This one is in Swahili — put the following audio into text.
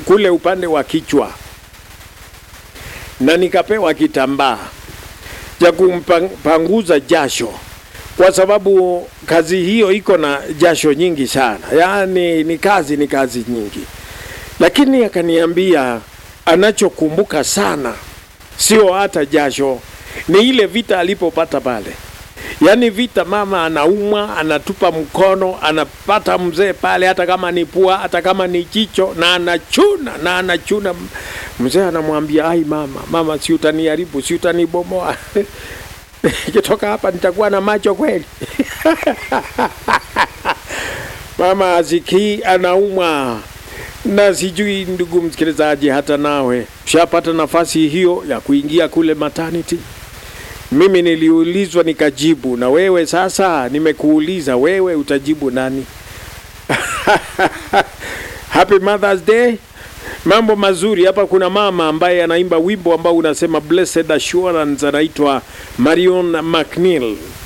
kule upande wa kichwa, na nikapewa kitambaa cha kumpanguza jasho, kwa sababu kazi hiyo iko na jasho nyingi sana, yaani ni kazi ni kazi nyingi. Lakini akaniambia anachokumbuka sana sio hata jasho, ni ile vita alipopata pale. Yaani vita, mama anaumwa, anatupa mkono, anapata mzee pale, hata kama ni pua, hata kama ni jicho, na anachuna na anachuna. Mzee anamwambia ai, mama, mama, si utaniharibu, si utanibomoa nikitoka hapa nitakuwa na macho kweli? Mama asikii, anaumwa na sijui. Ndugu msikilizaji, hata nawe ushapata nafasi hiyo ya kuingia kule maternity? Mimi niliulizwa nikajibu, na wewe sasa nimekuuliza wewe, utajibu nani? Happy Mother's Day. Mambo mazuri hapa. Kuna mama ambaye anaimba wimbo ambao unasema Blessed Assurance, anaitwa Marion McNeil.